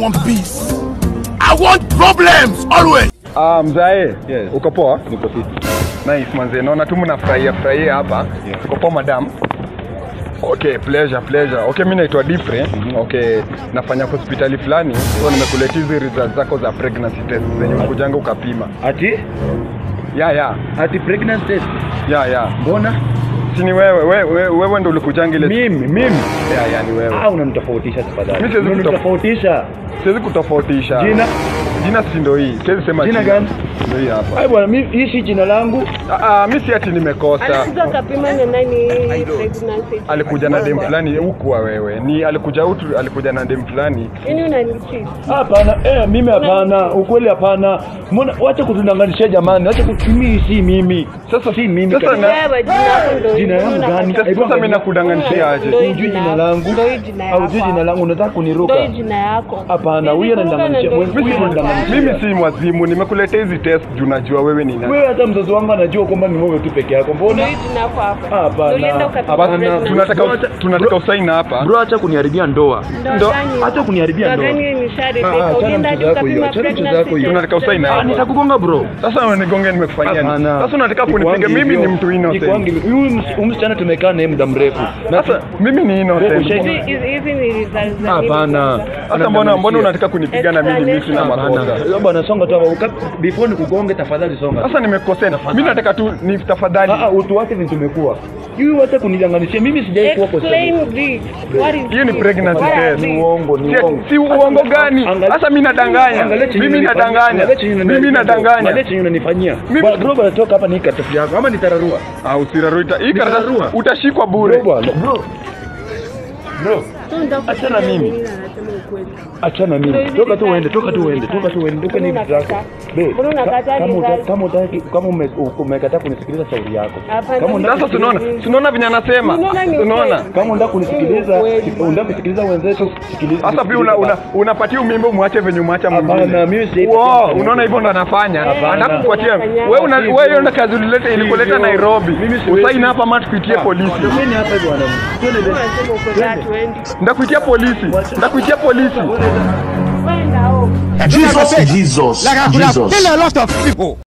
want peace. I want problems always. Ah, mzae. Yes. Uko poa? Niko fiti. Nice manze. Naona tu mnafurahia furahia hapa. Yeah. Uko poa madam? Okay, pleasure, pleasure. Okay, mimi naitwa Difre. Okay, nafanya hospitali fulani. So nimekuletea hizi results zako za pregnancy test zenye ukujanga ukapima. Ati Ya ya. ati pregnancy test. Ya ya. Mbona? Si ni wewe, wewe wewe ndio ulikujanga ile. Mimi, mimi. Ya ya ni wewe. Ah, unanitofautisha tafadhali. Mimi siwezi kutof- Unanitofautisha. Siwezi kutofautisha. Jina? Jina si ndio hii. Siwezi sema Jina gani? Ndio hii hapa. Ai bwana, mimi hii si jina langu. Ah, ah, mimi si ati nimekosa. alikuja akapima na nani pregnancy alikuja na dem fulani hukuwa wewe ni alikuja utu alikuja na dem fulani yani unanichii Hapana, eh, mimi hapana, ukweli hapana. Mbona wacha kutunanganisha jamani, wacha ku- mimi si mimi. Sasa si mimi. Sasa kabisa. na- wewe jina yako ndio Jina yangu gani? Sasa- sasa mimi nakudanganishia aje Ndio hii Unjui jina jina langu Ndio hii jina au jui yako. jina langu, unataka kuniruka? ndio hii jina yako Hapana, Hivi huyu kumbuka ananidanganisha. na ndio Huyu hii jina. ananidanganisha. mimi si mwazimu nimekuletea hizi test juu najua wewe ni nani Wewe hata mzazi wangu anajua kwamba ni wewe tu peke yako. ndio Mbona? hii jina yako hapa Hapana. Ndio ulienda ukapima Hapana, pregnancy. tunataka Bro, tunataka usaini hapa Bro, acha kuniharibia ndoa. Ndoa ndo- gani? acha kuniharibia Ndoa ndoa. gani Ah, imeshaharibika? achana Ulienda mchezo hadi wako hiyo, ukapima achana mchezo pregnancy wako hiyo. test. Tunataka usaini Ah, hapa. nitakugonga bro. sasa unigonge nimekufanyia nini Hapana. sasa unataka kunipiga Ikuangi mimi ni hivyo. mtu Ikuangi innocent hivyo. Huyu ms- huyu msichana tumekaa naye muda mrefu. Na sasa mimi ni innocent Wewe Hizi- hizi- hizi ni results za nini Hapana. kwanza? sasa mbona mbona unataka kunipiga na mimi mimi sina makosa Hapana. Bwana songa tu hapa. Before nikugonge tafadhali songa. sasa nimekosea mimi nataka tu ni tafadhali Ah, ah, utu wake ni tumekuwa. Huyu hata kunidanganishia mimi sijai kuwa kwa Explain this. What is hiyo ni this? pregnancy What are test these? Ni uongo, ni Si- uongo. si uongo gani Angalia- sasa mimi nadanganya Angalia chenye mimi unanifanyia. nadanganya Angalia chenye mimi unanifanyia. Angalia nadanganya chenye unanifanyia. Mimi- Bwana, Bro, bwana toka hapa ni karatasi yako ama nitararua. Ah, usiraruita. Hii karatasi Nitararua. utashikwa Bro bure. bwana. Bro. Bro. Achana mimi. Anasema ukweli. Achana Ndio mimi. hizi Toka tu vifaa uende, toka tu hivi uende, vifaa. toka tu uende, toka ni Mbona vitu zako. unakataa? Be, Mbona unakataa ka- kama vifaa? uta- kama utaki kama ume- umekataa kunisikiliza shauri yako. Hapana, Kama unataka Sasa tunaona, tunaona venye anasema. Unaona ni Tunaona. ukweli. kama unataka kunisikiliza, Kweli. unataka kusikiliza wenzetu, sikiliza. Sasa pia una, una, unapatia umimbo umwache venye umwacha Hapana, mwingine. mimi si Wow, unaona hivyo ndo anafanya. Hapana. Anataka kukupatia. Unafanya. Wewe una Sivyo. wewe hiyo ndo kazi ulileta ilikuleta Sivyo. Nairobi. Mimi siwezi. Usaini hapa ama tukuitie polisi. Mimi hapa bwana. Twende basi. Unasema ukweli, hatuendi. Ndakuitia polisi. Ndakuitia polisi. Kwenda huko. Jesus, Jesus, Jesus. Kill a lot of people.